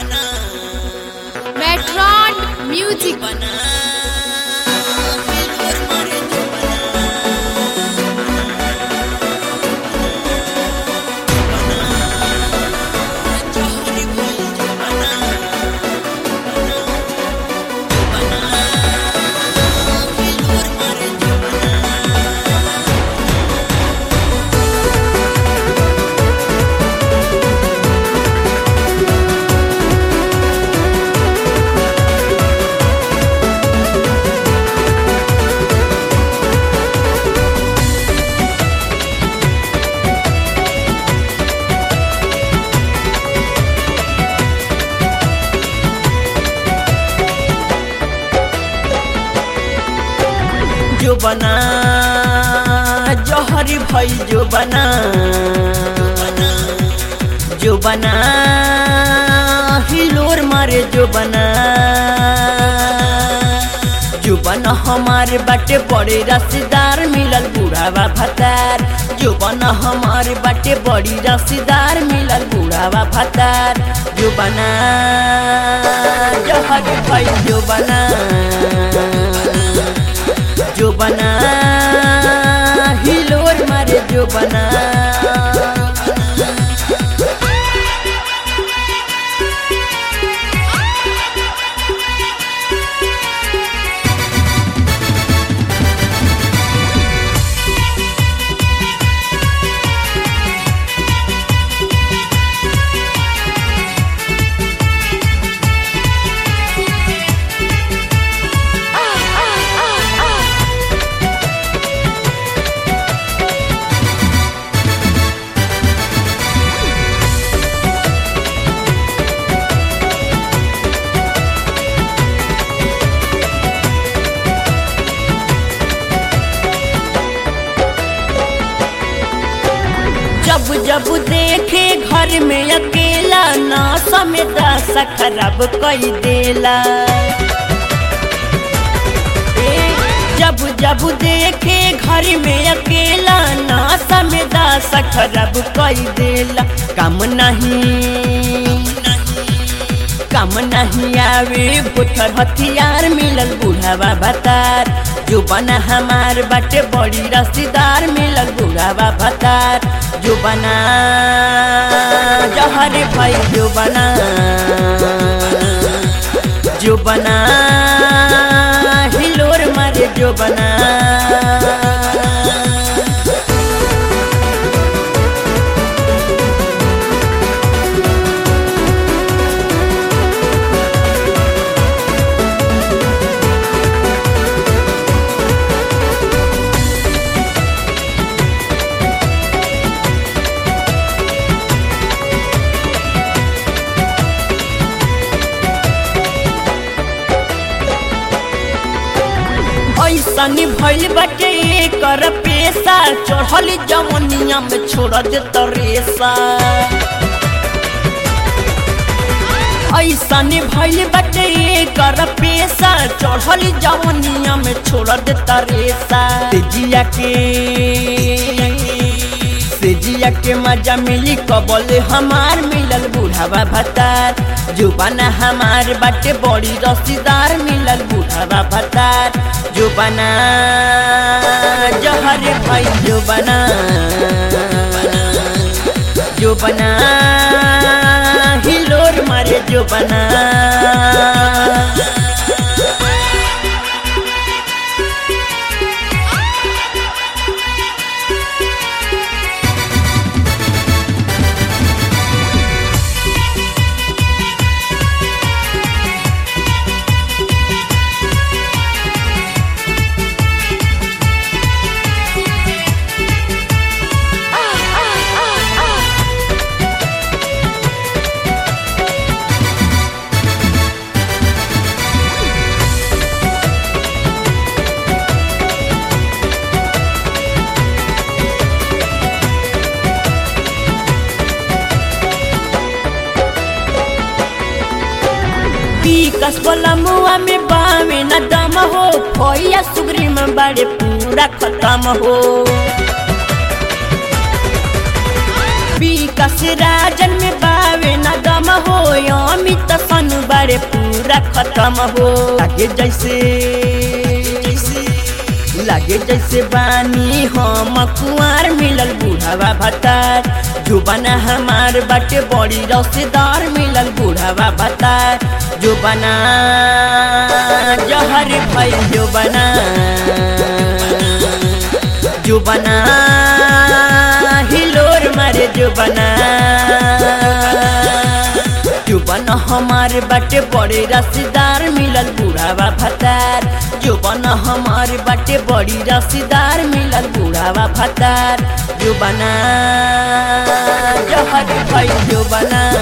मेट्रॉन music जो बना जहरी भई जो बना जो बना हिलोर मारे जो बना जो बना हमारे बाटे बड़े रसीदार मिलल बूढ़ावा भतार जो बना हमारे बाटे बड़ी रसीदार मिलल बूढ़ावा भतार जो बना जहरी भई जो बना जो बना हिलोर मारे जो बना जब जब देखे घर में अकेला ना समय दशा खराब कई देला ए, जब जब देखे घर में अकेला ना समय दशा खराब कई देला काम नहीं काम नहीं आवे भूथर हथियार मिलल बूढ़ावा भतार जो बना हमार बाटे बड़ी रसीदार मिलल बूढ़ावा भतार जो बना जहर भाई जो बना जो बना हिलोर मारे जो बना ऐसन भइल बाटे एकर पेशा चढ़ल जवनिया में छोड़ दे तरेसा ऐसन भइल बाटे एकर पेशा चढ़ल जवनिया में छोड़ दे तरेसा जिया के सेजिया के मजा मिली कबल हमार मिलल बूढ़ावा भतार जुबाना हमार बाटे बड़ी रसीदार मिलल बूढ़ावा भतार जुबाना जहर भाई जुबाना जुबाना हिलोर मारे जुबाना विकास वाला मुआ में बावे न दम हो फैया सुगरी में बड़े पूरा खत्म हो विकास राजन में बावे न दम खत्म हो अमित सनु बारे पूरा खत्म हो लागे जैसे लागे जैसे बानी हम कुआर मिलल बूढ़ावा भतार जुबाना हमार बाटे बड़ी रसेदार मिलल बूढ़ावा भतार जुबाना जहर भई जुबाना जुबाना हिलोर मारे जुबाना जुबन हमार बाटे बड़े रसीदार मिलल बूढ़ावा भतार जुबन हमार बाटे बड़ी रसीदार मिलल बूढ़ावा भतार जुबना जहर भई जुबना